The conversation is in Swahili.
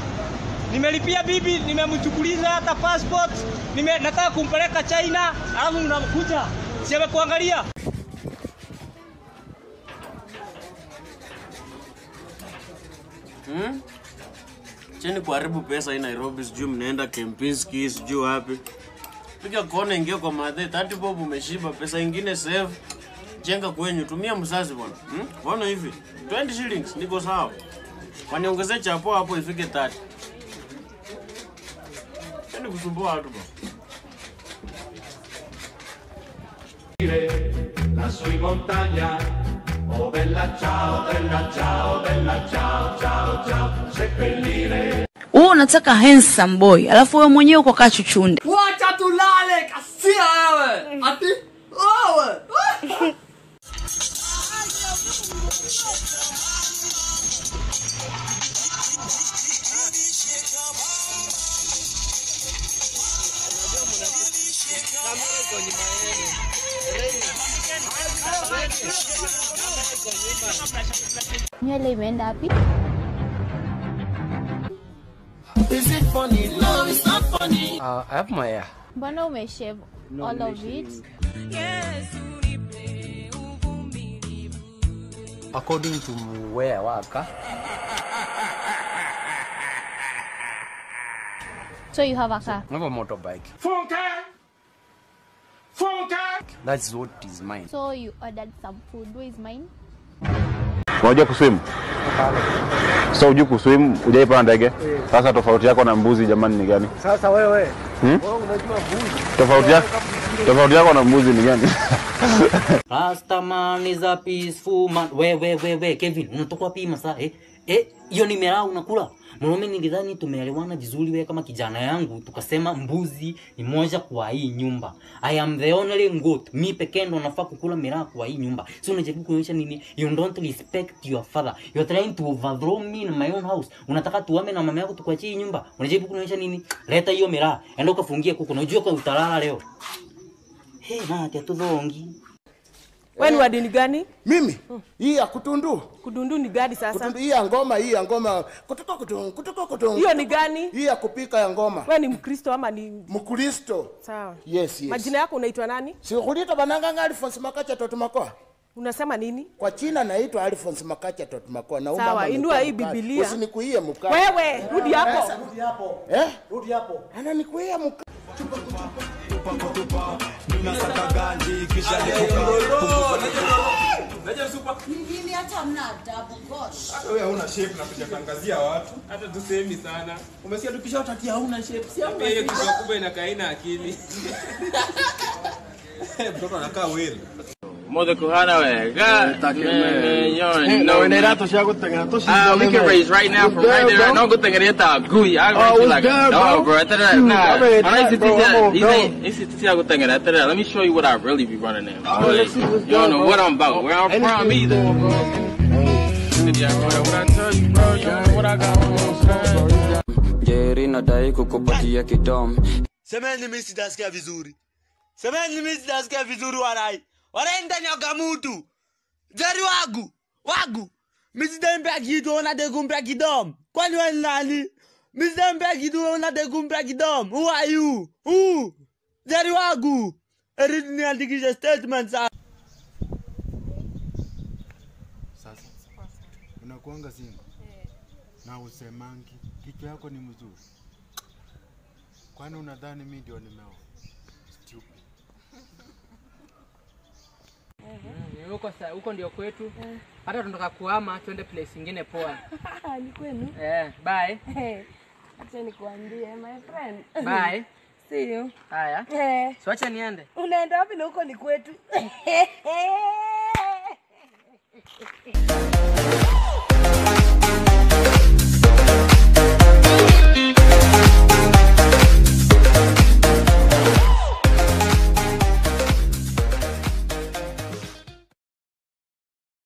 Nimelipia bibi, nimemchukuliza hata passport, nime nataka kumpeleka China, alafu mnakuja siame kuangalia. Hmm? Cheni kuharibu pesa hii Nairobi, sijui mnaenda Kempinski, sijui wapi. Piga kona, ingia kwa madhe, 30 bob umeshiba, pesa ingine save. Jenga kwenyu, tumia mzazi bwana. Hmm? Bwana hivi, 20 shillings niko sawa. Waniongezee chapo hapo ifike 30. Cheni kusumbua watu bwana. lassù in montagna. Oh bella ciao, bella ciao, bella ciao, ciao, ciao, seppellire. wewe unataka handsome boy alafu wewe mwenyewe uko kaa chuchunde Wacha tulale kasia wewe. Ati wewe. Nywele imeenda wapi? Uh, I have my hair. Mbona umeshave all of it? According to where I work, huh? So you have a car. I have a motorbike. That's what is mine. So you ordered some food. Where is mine? unajua kuswim so ujui kuswim ujaipanda ndege sasa tofauti yako na mbuzi jamani ni gani Sasa wewe Hmm? wewe unajua mbuzi. tofauti yako tofauti yako na mbuzi ni gani Rastaman is a peaceful man. We we we we Kevin, unatoka wapi masaa eh? Eh, hiyo ni miraa unakula? Mwanaume nilidhani tumeelewana vizuri wewe kama kijana yangu tukasema mbuzi ni moja kwa hii nyumba. I am the only goat. Mi pekee ndo nafaa kukula miraa kwa hii nyumba. So unajaribu kuonyesha nini? You don't respect your father. You are trying to overthrow me in my own house. Unataka tuame na mama yako tukuachie hii nyumba. Unajaribu kuonyesha nini? Leta hiyo miraa. Enda ukafungie kuku. Unajua kwa utalala leo. Hey, na tia tudhongi. Wewe ni wa dini gani? Mimi hii ya kutundu. Kudundu ni gani sasa? Kutundu hii ya ngoma, hii ya ngoma. Kutuko kutungu, kutuko kutungu. Hiyo ni gani? Hii ya kupika ya ngoma. Wewe ni Mkristo ama ni Mkristo. sawa? Yes, yes. Majina yako unaitwa nani? Si kulita bananga Alphonse Makacha Totumakoa. Unasema nini? Kwa China naitwa Alphonse Makacha Totumakoa na Sawa, umama inua amekuwa hii mkali. Biblia. Usinikuie mkali. Wewe, rudi hapo. Sasa, Rudi hapo. Eh? Rudi hapo. Ananikuia mkali. Mjini hata mna adabu gosh. Wewe hauna shape na kujakangazia watu. Hata tusemi sana. Umesikia tukishautakia hauna shape. Si hauna. Hiyo kichwa kubwa inakaa ina akili. Mtoto anakaa wewe. Mother kuhana we. God, man, man, you Na know, wene man. rato shago tenga to Ah, we can raise right now from right there. No good thing it is gooey. I Oh, raise you it's like a there, dog, bro. bro. After that, Shoot, nah. I mean, I used to bro, teach I'm that. on These dog. ain't. This is the good thing after that. Let me show you what I really be running in. Oh, let's see what's you don't going know on. what I'm about. Where I'm from Anything either. going, bro. Yeah, bro, what I tell you, bro, you know what I got on, Jerry nadai kukupatia kidom Semeni mimi sitasikia vizuri. Semeni mimi sitasikia vizuri warai. Warai ndani ya gamutu. Jari wagu. Wagu. Mimi sitembea kitu unataka kumpea kidom. Kwani wewe ni nani? Mimi sitembea kitu unataka kumpea kidom. Who are you? Who? Jari wagu. Eri niandikishe statement sasa. Sasa unakuanga singo na usemangi kichwa yako ni mzuri, kwani unadhani mi ndio nimeoa? Stupid. Mm, huko sa- huko ndio kwetu hata tunataka kuhama twende place ingine poa ni kwenu eh, bye Eh, acha nikuambie my friend Bye. see you haya eh so acha niende unaenda wapi na huko ni kwetu